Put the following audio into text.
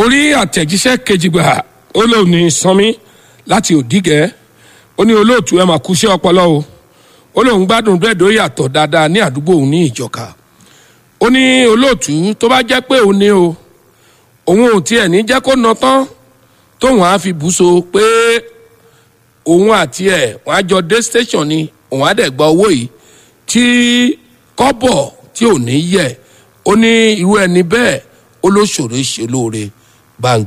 orí àtẹ̀jíṣẹ́ kejì gbà ó lóun ní sanmi láti òdìgẹ́ ó ní olóòtú ẹ̀ máa kú sí ọpọlọ o ó lóun gbádùn búrẹ́dì ó yàtọ̀ dáadáa ní àdúgbò òun ní ìjọka ó ní olóòtú tó bá jẹ́ pé òun ní o òun ò tiẹ̀ ní jẹ́ kó ná tán tóun á fi bùsọ pé òun àti ẹ̀ wọ́n á jọ dé station ni òun á dẹ̀ gba owó yìí tí kọ́bọ̀ tí ò ní yẹ ó ní irú ẹni bẹ́ẹ̀ ó ló ṣòro ṣe lóore bá ń